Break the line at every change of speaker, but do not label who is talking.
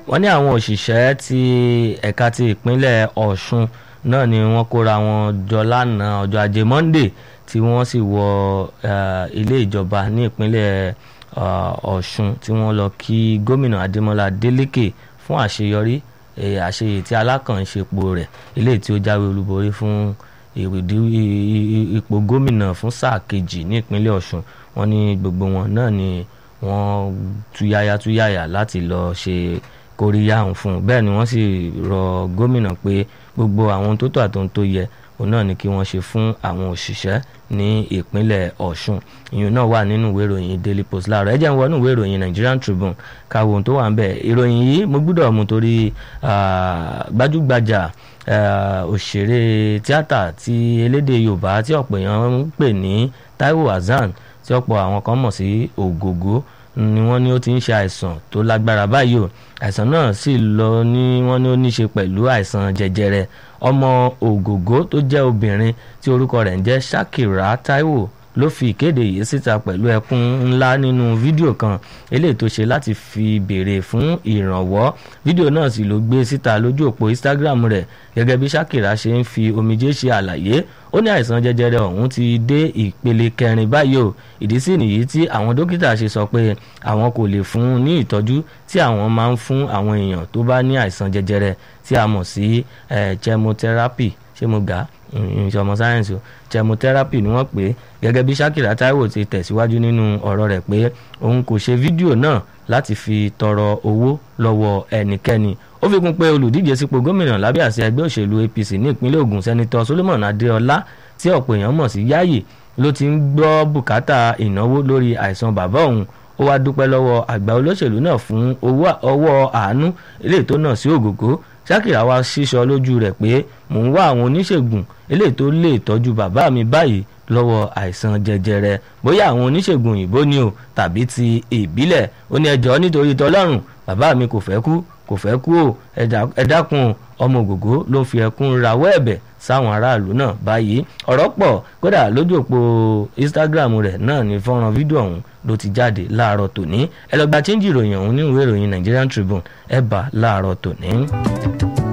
wọ́n ní àwọn òṣìṣẹ́ ti ẹ̀ka ti ìpínlẹ̀ Ọ̀ṣun náà ni wọ́n kóra wọn jọ lánàá ọjọ́ ajé Monday tí wọ́n sì wọ ilé ìjọba ní ìpínlẹ̀ Ọ̀ṣun tí wọ́n lọ kí gómìnà Adémọ́lá Adélékè fún àṣeyọrí àṣeyè tí alákànṣepọ̀ rẹ̀ eléyìí tí ó jáwé olúborí fún ipò gómìnà fún sáà kejì ní ìpínlẹ̀ Ọ̀ṣun wọ́n ní gbogbo wọn náà ni wọ́n túyáyá túyáyá láti lọ ṣe kóríyá òun fún un bẹ́ẹ̀ ni wọ́n sì rọ gómìnà pé gbogbo àwọn tó tó àtòun tó yẹ òun náà ni kí wọ́n ṣe fún àwọn òṣìṣẹ́ ní ìpínlẹ̀ Ọ̀ṣun ìyẹn náà wà nínú ìwé ìròyìn Daily Post láàárọ̀ ẹ jẹ́ ń wọnú ìwé ìròyìn Nigerian Tribune káwo ohun tó wà ń bẹ̀ ìròyìn yìí mo gbọ́dọ̀ mú torí gbajúgbajà òṣèré tíátà ti elédè Yorùbá tí ọ̀pọ̀ èèyàn ń pè ní Taiwo Hassan tí ọ̀pọ̀ àwọn kan mọ̀ sí Ògògó ni wọ́n ní ó ti ń ṣe àìsàn tó lágbára báyìí o àìsàn náà sì lọ ní wọ́n ní ó ní ṣe pẹ̀lú àìsàn jẹjẹrẹ ọmọ Ògògó tó jẹ́ obìnrin tí orúkọ rẹ̀ ń jẹ́ Shakira Taiwo ló fi ìkéde yìí síta pẹ̀lú ẹkún ńlá nínú fídíò kan eléyìí tó ṣe láti fi béèrè fún ìrànwọ́ fídíò náà sì ló gbé síta lójú òpó Instagram rẹ̀ gẹ́gẹ́ bí Shakira ṣe ń fi omijé ṣe àlàyé ó ní àìsàn jẹjẹrẹ ọ̀hún ti dé ìpele kẹrin báyìí o ìdí sì nìyí tí àwọn dókítà ṣe sọ pé àwọn kò lè fún un ní ìtọ́jú tí àwọn máa ń fún àwọn èèyàn tó bá ní àìsàn jẹjẹrẹ tí a mọ̀ sí chemotherapy ṣé mo gà á ìṣọmọ sáyẹ́nsì o chemotherapy ni wọ́n pè é gẹ́gẹ́ bí Shakira Taiwo ti tẹ̀síwájú nínú ọ̀rọ̀ rẹ̀ pé òun kò ṣe fídíò náà láti fi tọrọ owó lọ́wọ́ ẹnikẹ́ni ó fi kún pé olùdíje sípò gómìnà lábẹ́ àṣẹ ẹgbẹ́ òṣèlú APC ní ìpínlẹ̀ Ògùn sẹ́nitọ́ Solomon Adéọlá tí ọ̀pọ̀ èèyàn mọ̀ sí Yáyì ló ti ń gbọ́ bùkátà ìnáwó lórí àìsàn bàbá òun ó wá dúpẹ́ lọ́wọ́ àgbà olóṣèlú náà fún ọwọ́ àánú eléyìí tó náà sí Ògògó Shakira wá sísọ lójú rẹ̀ pé mò ń wá àwọn oníṣègùn eléyìí tó lè tọ́jú bàbá mi báyìí lọ́wọ́ àìsàn jẹjẹrẹ bóyá àwọn oníṣègùn òyìnbó ni o tàbí ti ìbílẹ̀ ó ní ẹjọ́ nítorí tọlọ́run bàbá mi kò fẹ́ kú kò fẹ́ kú o ẹ dákun ọmọ Ògògó ló fi ẹkún rawọ́ ẹ̀bẹ̀ sáwọn aráàlú náà báyìí ọ̀rọ̀ pọ̀ kódà lójú òpó Instagram rẹ̀ náà ní fọ́nrán fídíò ọ̀hún ló ti jáde láàárọ̀ tòní ẹ lọ gba chíńjì ìròyìn ọ̀hún nínú ìwé ìròyìn Nigerian Tribune ẹ bá láàárọ̀ tòní.